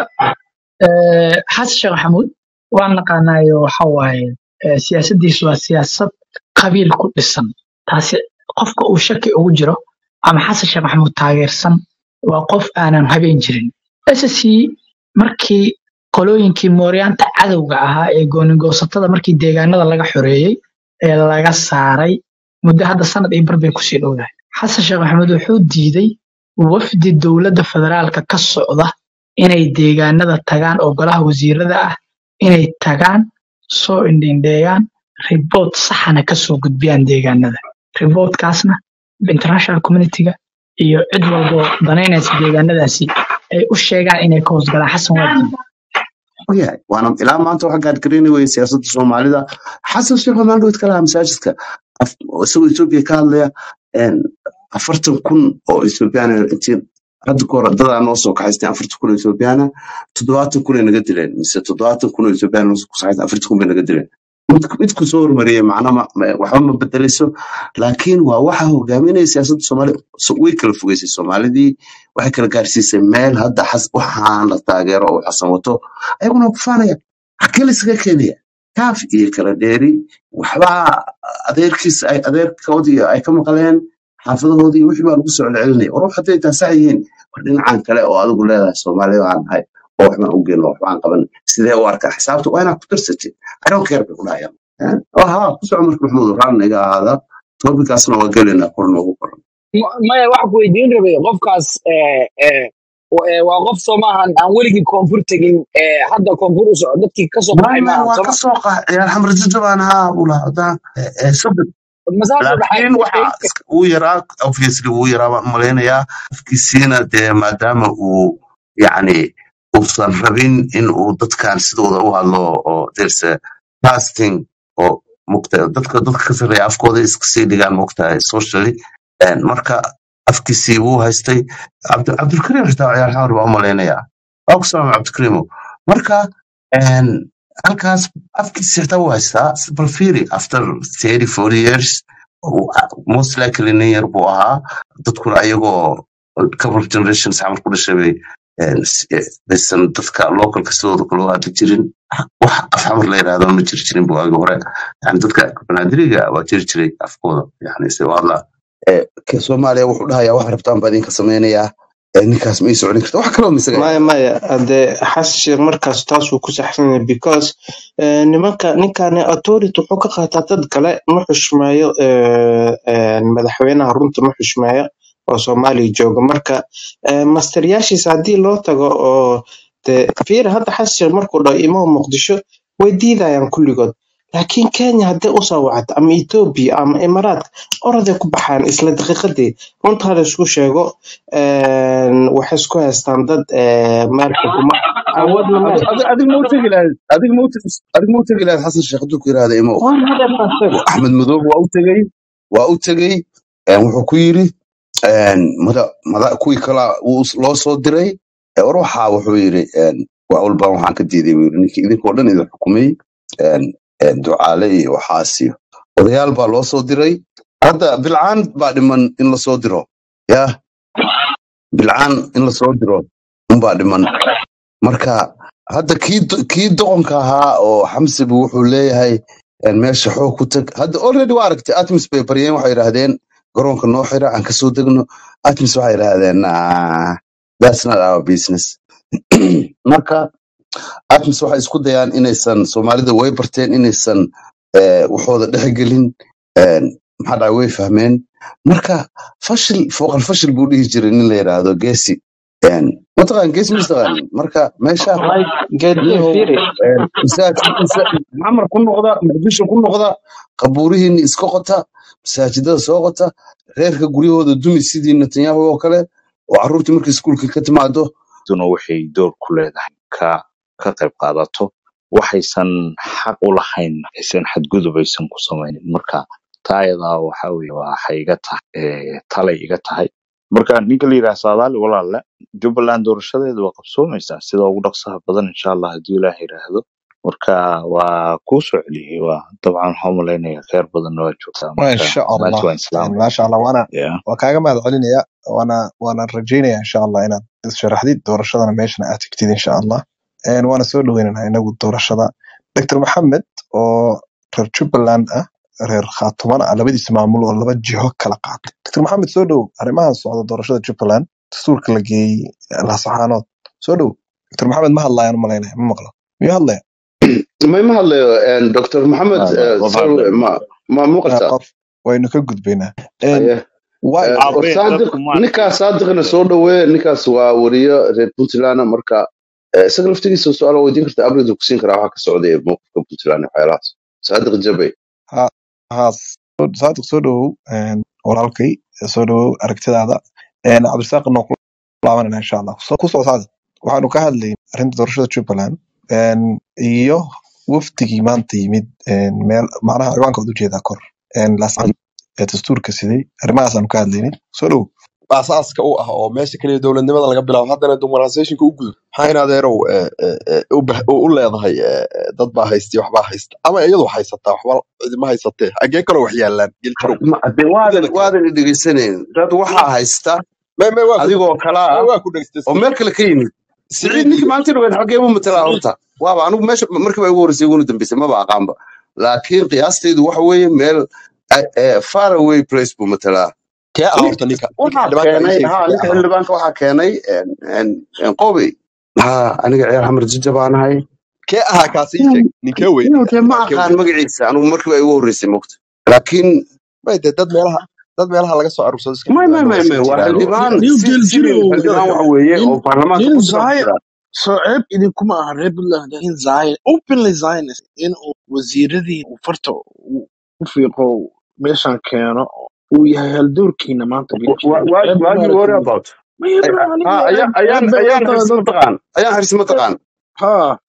eh, xasan sheekh maxamuud waan naqaanaayo waxa waaye eh, siyaasaddiisu waa siyaasad qabiil ku dhisan taasi qofka uu shaki ugu jiro ama xasan sheekh maxamuud taageersan waa qof aanan habeen jirin ssc markii qolooyinkii mooryaanta cadowga ahaa ee goonigoosatada markii deegaanada laga xoreeyey ee laga saaray muddo hadda sanad iyo bar bay kusii dhowdahay xasan sheekh maxamuud wuxuu diiday wafdi dowladda federaalka ka socda inay deegaanada tagaan oo golaha wasiirada ah inay tagaan soo indhindheeyaan riboot saxana kasoo gudbiyaan deegaanada ribootkaasna international communityga iyo cid walbo danaynaysa deegaanadaasi ay u sheegaan inay ka hoosgalaan xasan waa diiday yahay waana ilaa maanta waxa gaadgareynay weye siyaasadda soomaalida xasan sheekh maxamuud kalaha masaajidka af- isagoo etoobiya ka hadlaya een, afartan kun oo ethoobiyaana intii hadda kahor dadaa noo soo kaxaysteen afartan kun oo ethoobiyaana toddobaatan kun ay naga dileen mise toddobaatan kun oo ethoobiyaana noo soo kaxaysteen afartan kun bay naga dileen mid- midku soo hormariyey macna ma- ma- waxba ma bedelayso laakiin waa waxa hogaaminaya siyaasadda soomaaliya so- way kala fogeysay soomaalidii waxay kala gaarsiisay meel hadda xas- waxaan la taageero oo xasan wato ayaguna kufaanaya xagee laysaga keenaya kaaf iyo kala dheeri waxbaa adeerkiis ay adeerkoodii ay ka maqleen xaafadahoodii wixii baa lagu soo celcelinaya war wax hadday taa sax yihiin war dhinacan kale oo adigu leedahay soomaaliya aan nahay oo waxbaan u geyno waxbaan qaban sidee u arkaa xisaabta waa inaad ku darsatid i don't care bay ku dhahayaan Eh, haa ku soco marka maxmuud raalli naga ahaada tobikaasna waa gelaynaa kor noogu qoran Ma- maya waxa ku weydiin rabay qofkaas eh, eh, wa- eh, waa qof soo maahan aan weligii koonfur tegin eh, hadda koonfur u soco dadkii ka soo baxay maaman maahan waa sooma ka soo qaacay alxamr jajabaan haa bula hadaan sabir masaasoo dhaxay laakiin waxa iska- uu yaraa obviously wuu yaraa baan umalaynayaa qofkiisiina dee maadaama uu yacni uusan rabin in uu dadkan sidooda u hadlo oo there's a casting oo mugta dadka dadka ka sarreeya afkooda iska sii dhigaan mugtahay socially En marka afkiisii wuu haystay Cabdi- cabdulkariim xitaa ciyaar xamar baa umalaynayaa waa ku salaamay cabdikariimo marka en, halkaas afkiisii xitaa wuu haystaa bal fiiri after 30 40 years uu- most likely nin yar buu ahaa dadkuna ayagoo couple of generations xamar ku dhashay bay en, s- eh, aysan dadka localka sidooda kale u hadli jirin wax af xamar la yidhaahdo ma jiri jirin bu agi hore yani dadka banaadiriga waa jiri jiray afkooda yani se waa hadla Eh, ka soomaaliya wuxuu dhahayaa wax rabtaan baa idinka samaynayaa Eh, ninkaas ma ii socon karta wax kaloo misaga maya maya hade xasan sheekh markaas taasuu ku saxsan yahay because eh, nimanka ninkani authority wuxuu ka qaataa dad kale ma xushmeeyo eh, eh, madaxweynaha runta ma xushmeeyo oo soomaaliya jooga marka eh, masteryaashiisa haddii loo tago oo de fiir hadda xasan sheekh markuu dhaho imaha muqdisho way diidayaan kulligood laakiin kenya haddii usoo wacdo ama ethiopia ama imaaraadka oraday ku baxaan isla daqiiqadii runta hada isku sheego een, waxay isku haystaan dad eh, meelka kuma awoodna ma Adi- adi- adiga ma u tegi lahayd adiga ma u tegi- adiga ma u tegi lahayd xasan sheekh hadduu ku yidhaahda imo waan hadafaasan axmed madoob waa u tegey waa u tegey eh, wuxuu ku yidhi en, mada mada kuwii kala wuu s- loo soo diray Eh, war waxaa wuxuu yidhi en, waa walbaan waxaan ka diiday buu yidhi ninkii idinkoo dhan idin xukumay en, en, ducaale iyo waxaas iyo odayaal baa loo soo diray hadda bilcaan baa dhiman in lasoo diro ya bilcaan in lasoo diro unbaa dhiman marka hadda kii do- kii doqonka ahaa oo xamse bu wuxuu leeyahay en, meesha xoog ku tag hadda already waa aragtay atmis bay baryeen waxay yidhaahdeen garoonka noo xira aan kasoo degno atmis waxay yidhaahdeen "Nah, that's not our business marka atmis waxay isku dayaan inaysan soomaalida way barteen inaysan eh, waxooda dhexgelin En, maxaa dhacay way fahmeen marka fashil fooqal fashil buu dhihi jiray nin la yidhaahdo geesi En, mataqaan geesi mataqaan marka meesha wallahi geedii niyahow fiiri en, masaajid masa- maxamar ku noqda muqdisho ku noqda qabuurihiinni iska qota masaajidada soo qota reerka guryahooda dumi sidii netanyahu oo kale oo carruurtii markay iskuulka ka timaado duna waxay door ku leedahay ka ka qayb qaadato waxaysan xaq u lahayn aysan xadgudub aysan ku samaynin marka taa ayadaa waxa weye waxay iga tahay eh, talay iga tahay marka ninka la yidhaha saadaali walaalle jubbaland doorashadeedu waa qabsoomaysaa sida ugu dhaqsaha badan insha allah haddii ilaah yidhaahdo marka waa kuu soo celiyey waa dabcan waxaa umalaynaya kheyr badanna waa joogtaa ما marka شاء maanta الله waan يعني islaamay ما شاء الله وانا yeah. وكاغا ما علينا وانا وانا رجينا ان شاء الله انا شرحدي دورشدنا ميشنا اتكتيد ان شاء الله ان وانا سو دويننا انغو دورشدا دكتور محمد oo reer Jubbaland ah reer Khaatuman ah labadiisa maamul oo laba jiho kala qaatay dr maxamed soo dhow arrimahan socda doorashada Jubbaland dastuurka la geeyey lasaxaanood soo dhow dr maxamed ma hadlayaan u malaynaya ma maqlo miyuu hadlaya ma ima hadlayo en, dr maxamed Ah, eh, qof sar hadlay ma ma Ah, muuqataa qof waynu ka gudbaynaa En, aye waay Eh, war abe saadiq dadku maaragtay ninkaas saadiqna soo dhowee ninkaas waa wariyo reer puntland ah, marka eh, isaga laftigiisa su-aal waa weydiin karta abrid ku siin karaa waxa ka socda ee mowqifka puntland iyo waxyaalahaas saadiq jabay ha ha saadiq soo dhowow En, walaalkay soo dhowow aragtidaada En, cabdirasaaq noo ku laabanana insha allah So- ku soo saadiq waxaanu ka hadlaynay arrinta doorashada jubbaland En, iyo wafdigii maanta yimid En, meel macnaha ciwaanka waad ujeedaa kor En, laascad ee dastuurka siday arrimahaas ka hadlaynay soo dhowow asaaska u ah oo meesha kaliya dowladnimada laga bilaabo haddana dumarasationka u gudub maxaa in adeerow eh, eh, eh, u bah- u u leedahay eh, eh, dad baa haystiyo waxbaa haysta ama iyadu haysataa waxba cidima haysatee agee kaloo wax yaalaan geljarow Ma- de waadan mideeda kale waadan dhegeysanayn dad waxaa haysta me me waa ku adigoo kala me ah waa ku dhegeystay oo siciid meel kale ka yimid siciid siciid ninkii iyo maalintii dhaweyd xaggee mu matalaa siciid horta waaba anigu meesha markii baa igu horreysay iguna dambeysay maba aqaanba laakiin qiyaastaydu waxa weeye meel eh, eh, far away place buu matalaa kee ah nin horta ninka ninka waxaa xildhibaanka ii keenay sheegi ha kee ninka ah xildhibaanka waxaa keenay en- en- en qobey ha aniga ciyaar xamar jajabanahay kee ahaa kaasi ii sheeg ninkee wey inuu ninka dee ma ninkee aqaan wey magaciisa anugu markiiba igu horreysay mogta laakiin may dee dad meelaha dad meelaha laga soo aruursado iska may may xildhibaano waa may iska may waa jiraan oo xildhibaan niyo si civil geeljirow xildhibaan waxa weeye nin oo baarlamaanka nin ku jira ku zaaya jira soo ceeb idinkuma aha reer puntland laakiin zaaya openly zionist in uu wasiiradii uu farta uu ku fiiqo meeshan keeno uu yahay haldoorkiina maanta beeshiina what ceeb what kuma you worry aragtid about maya Ay- bro ah, aniga ah, ceeb ayaan ceeb ayaan bay ayaan ila tahay harsi dadka mataqaan ayaan harsi mataqaan ha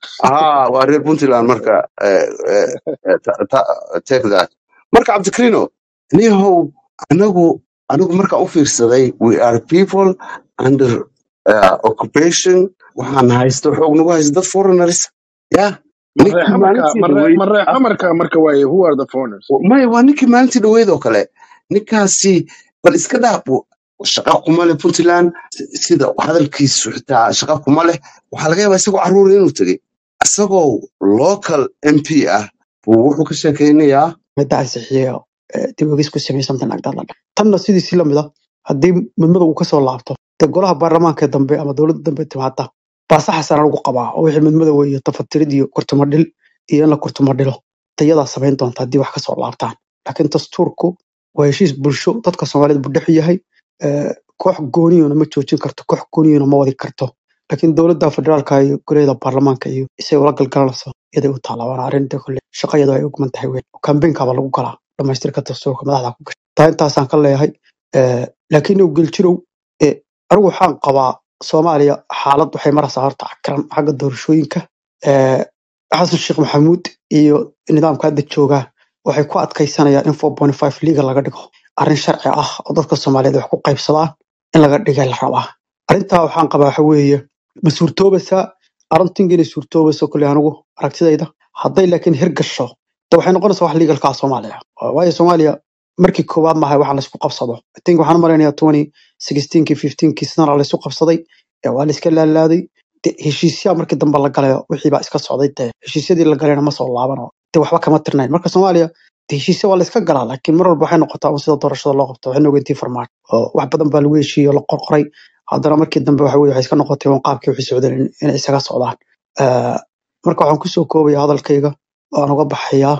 ها waa reer puntland marka eh, eh, eh, ta- ta- take that marka cabdikarino niyahow anagu anigu marka u fiirsaday we are people under uh, occupation waxaan haysto xoog nagu haysto dad foreigners ya ninkii mareexa marka maalintii mare dhaweyd mareexa marka marka waaye who are the foreigners maya waa ninkii maalintii dhaweyd oo kale ninkaasi bal iska dhaaf shaqa kuma leh puntland sida hadalkiisu xitaa shaqa kuma leh waxaa laga yaabaa isagoo caruur inuu tegey isagoo local mp ah buu wuxuu ka sheekaynayaa midda ansixiya dib ogis ku samey something like that la dhaho. tanna sidiisii lamid ah haddii midmada uu kasoo laabto dee golaha baarlamaanka dambe ama dowladda dambe timaada baasaxasana lagu qabaa oo wixii midmada weeye tafatirid iyo kurtumadhil iyo in la kurtumadhilo tayadaa samayn doonta haddii wax kasoo laabtaan laakiin dastuurku waa heshiis bulsho dadka soomaalida buu dhex yahay Eh, koox gooniyona ma joojin karto koox gooniyona ma wadi karto laakiin dowladda federaalka iyo guriyada baarlamaanka iyo isay ula galgalanayso iyaday u taala waana arrinta kule shaqayadu ay ugman tahay weyn kambeynkaaba lagu galaa dhamaystirka dastuurka madaxda ku gashay taa intaasaan ka leeyahay Eh, laakiin ow geljirow eh, anigu waxaan qabaa soomaaliya xaalad waxay maraysaa horta cakaran xagga doorashooyinka Eh, xasan sheekh maxamuud iyo nidaamka hadda joogaa waxay ku adkaysanayaan in 4.5 liiga laga dhigo arrin sharci ah oo dadka soomaaliyeed wax ku qaybsadaan in laga dhigay la rabaa arrintaa waxaan qabaa waxa weeye ma suurtoobaysaa arrintinga inay suurtoobayso kule anigu aragtidayda hadday laakiin hirgasho de waxay noqonaysaa wax legalkaa soomaaliya waayo soomaaliya markii koowaad maahay waxa laysku qabsado I think waxaan malaynayaa 2016kii 15kii sanana laysu qabsaday ee waa layska laalaaday de heshiisyaa markii dambe la galayo wixii baa iska socday de heshiisyadii la galayna ma soo laabano de waxba kama tirnayn marka soomaaliya de heshiisya waa layska galaa laakiin mar walba waxay noqotaa un sida doorashada loo qabto waxay nogeyntii farmaajo oo wax badan baa lagu heshiiyey oo la qorqoray haddana markii dambe waxa weye waxay iska noqotay un qaabkii wixii socdeen in- inay isaga socdaan Eh, marka waxaan kusoo koobaya hadalkayga waan uga baxayaa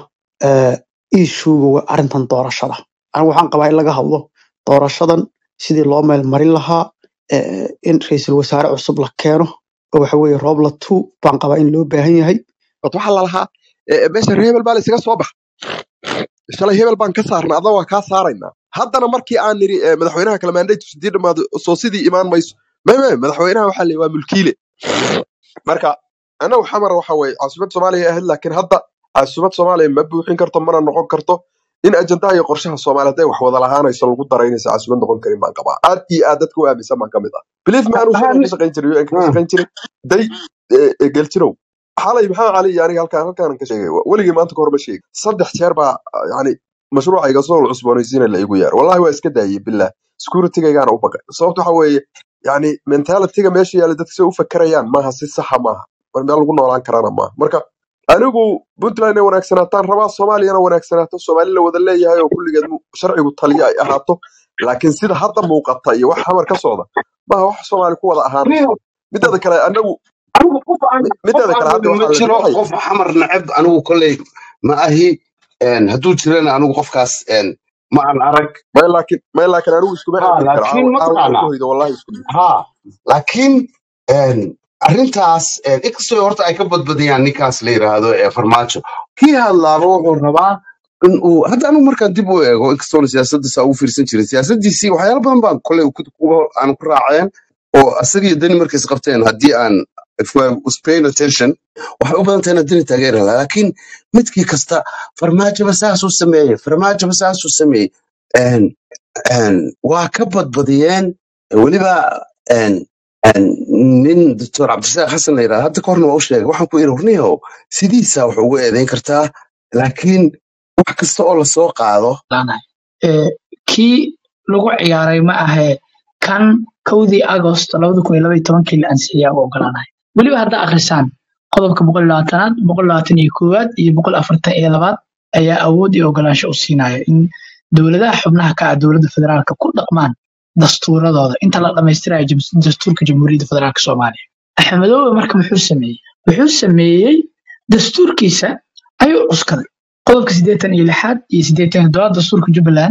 iishuuga waa arrintan doorashada anigu waxaan qabaa in laga hadlo doorashadan sidii loo meel marin lahaa eh, in ra'iisul wasaare cusub la keeno oo waxa weeye roobla two baan qabaa in loo baahan yahay Bad waxaa la lahaa eh, meesha reer hebel baa la isaga soo bax shalay hebel baan ka saarnay adna waa kaa saaraynaa haddana markii aan niri eh, madaxweynaha kale mandate sidii dhammaado soo sidii imaan mayso may may madaxweynaha waxaa leeyahay waa mulkiile marka anagu xamar waxa weeye caasimad soomaaliya ahayd laakiin hadda caasimad soomaaliya ma buuxin karto mana noqon karto in ajandaha iyo qorshaha soomaaliya hadday wax wada lahaanayso lagu daraynaysa caasimad noqon karin baan qabaa aad iyo aad dadka u aaminsan baan ka mid ah believe me anuu shalay ka shaqayn jiray un ka shaqayn jiray day eh, eh, geljirow xalay maxamed cali iyo aniga halkaan halkaan ka sheegay weligii maanta ka hor ma sheegin saddex jeer baa yani mashruuca iga soo cusboonaysiina la igu yeer wallahi waa iska daayey billah securitygaygana u baqay sababta waxa weeye yani mentalityga meesha yaalla dadka say u fakerayaan maaha si saxa maaha mar meel lagu noolaan karana maaha marka anigu puntland inay wanaagsanaataan rabaa soomaaliyana wanaagsanaato soomaali la wada leeyahay oo kulligeed mu- sharcigu taliya ay ahaato laakiin sida hadda muuqata iyo wax xamar ka socda maaha wax soomaali ku wada ahaanayso mideeda kale anagu anigu qof aan mi- qof mideeda aan kale hadda rabin ma waxaa la jiro waxay qof xamar neceb anigu kolley ma ahi een, hadduu jirana anigu qofkaas een, ma aan arag may laakiin may laakiin anigu iskuma ha aamini karo laakiin caawa caawa inaan mataqaanaa ku hoydo wallahi iskuma ha laakiin een, arrintaas een, inkastoo horta ay ka badbadiyaan ninkaas la yidhaahdo ee farmaajo kii hadlaaba wuxuu rabaa in uu hadda anigu markaan dib u eego inkastoona siyaasaddiisa ugu fiirsan jiray siyaasaddiisii waxyaalo badan baan kolley ku- ku- aan ku raaceen oo asaga iyo dani markay is qabteen haddii aan if I was paying attention waxay u badan tahay inaan dani taageeri lahaa laakiin midkii kasta farmaajoba saasuu sameeyey farmaajoba saasuu sameeyey Een, een, waa ka badbadiyeen weliba een, een, nin doctor cabdirasaaq xasan la yidhahda hadda ka horna waa u sheegay waxaan ku yidhi warniyahow sidiisaa wax ugu eedayn kartaa laakiin wax kasta oo lasoo qaado laanahay Eh, kii lagu ciyaaray ma ahe kan kowdii agost labada kun iyo laba iyo tobankii la ansixiyaa u ogolaanahay weliba haddaa akhrisaan qodobka boqol iyo labaatanaad boqol labaatan iyo koowaad iyo boqol afartan iyo labaad ayaa awood iyo ogolaansho u siinaya in dowladaha xubnaha ka ah dowladda federaalka ku dhaqmaan dastuuradooda inta la dhammaystirayo jam- dastuurka jamhuuriyadda federaalka soomaaliya axmedoobe marka muxuu sameeyey wuxuu sameeyey dastuurkiisa ayuu cuskaday qodobka siddeetan iyo lixaad iyo siddeetan iyo toddobaad dastuurka jubbaland